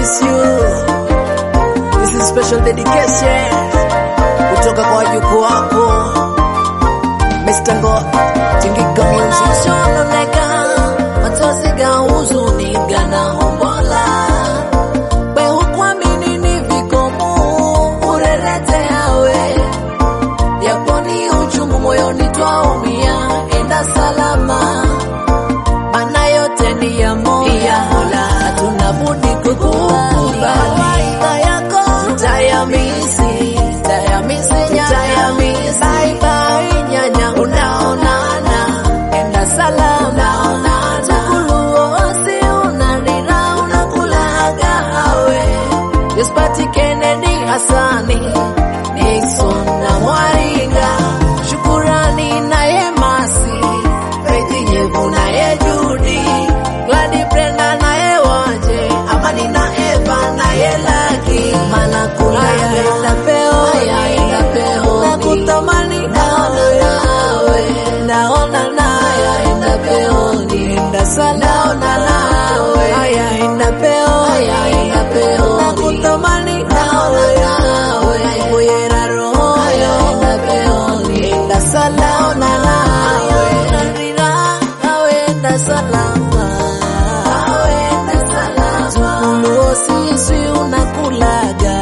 miss you. This is special dedication kutoka kwa wajukuu wako Mr. Ngo Tingika Music. Shononeka machozi ga huzuni gana hombola we hukwamini ni vikomu urerete yawe yaponi uchungu moyoni twaumia enda salama mana yote ni ya Mola, hatuna budi kukubali kawaida yako tutayamisi, tutayamisi nyanya, tutayamisi bye bye nyanya, unaonana enda salama, unaonana tukuluosi unalira unakulaga awe Josphat Kennedy Hasani Nixon na Mwaringa Shukurani naye Masi Faith Nyevu naye Judy Gladi Brenda naye Waje Amani na Eva naye Laki Mana kula yaenda peo yaenda peo na kutamani naona nawe naona nawe yaenda peo nienda sana naona nawe yaenda peo yaenda peo na kutamani naona nawe kuyera roho yaenda peo nienda sana naona nawe narira awenda salama awenda salama Tukuluo sisi unakulaga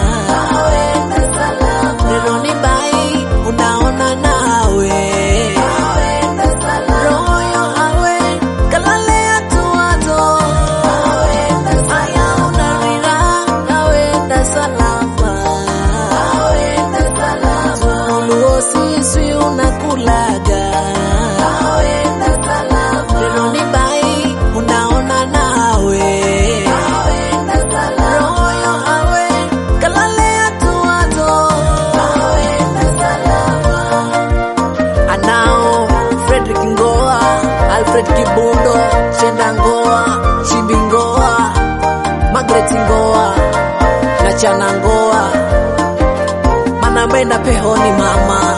awenda salama Neno ni bai unaona nawe awenda salama Royo awe kalale atuato awenda salama unarira awenda salama awenda salama Tukuluo sisi unakulaga awenda salama Neno ni bai unaona nawe awenda salama Royo awe kalale atuato awenda salama anao Frederick Ngoa, Alfred Kibundo, Shenda Ngoa, Chimbi Ngoa, Margaret Ngoa na Chana Ngoa, manamenda pehoni mama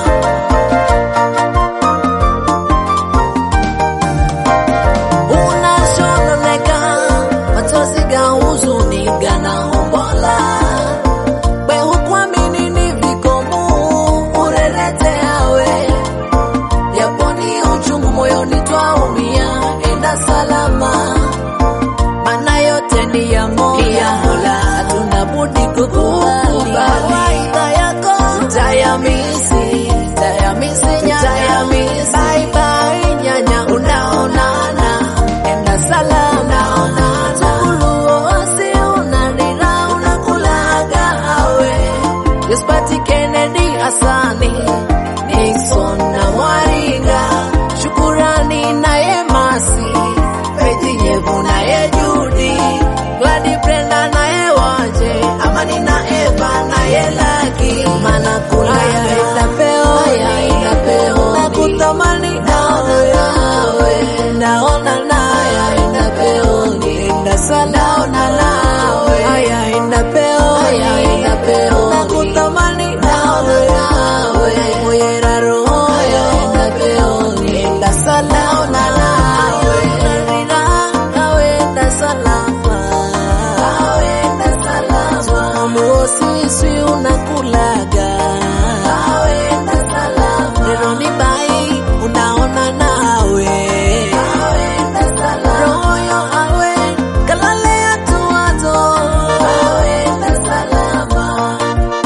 unashononeka machozi ga huzuni gana hombola we hukwamini ni vikomu urerete yawe yaponi uchungu moyoni twaumia enda salama mana yote ni ya Mola hatuna budi kukubali kawaida yako tutayamisi tutayamisi nyanya tutayamisi bye bye nyanya unaonana enda salama unaonana tukuluosi unalira unakulaga awe Josphat Kennedy Hasani Nixon na Mwaringa Shukurani naye Masi Faith Nyevu naye Judy Gladi Brenda naye Waje Amani na Eva naye Laki Mana kula yaenda peo yaenda peo na kutamani naona nawe naona nawe yaenda peo nienda sana naona nawe yaenda peo yaenda peo na kutamani naona nawe moyera roho yaenda peo nienda sana naona nawe narira awenda salama awenda salama Tukuluo sisi unakulaga awenda salama Neno ni bai unaona nawe awenda salama Royo awe kalale atuato awenda salama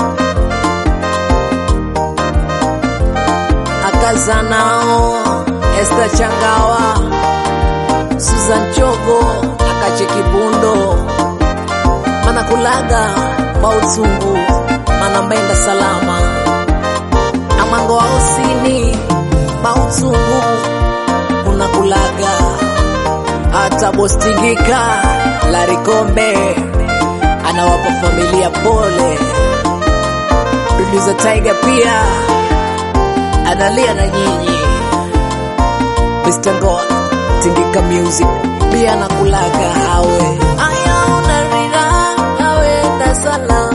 akazanao Esther Changawa, Susan Chogo, Akache Kibundo, manakulaga mautsungu manambenda salama amango ausini mautsungu unakulaga hata bostingika larikombe anawapa familia pole producer Tiger pia analia na nyinyi Mr. God Tingika Music pia nakulaga awe aya unarira awenda salama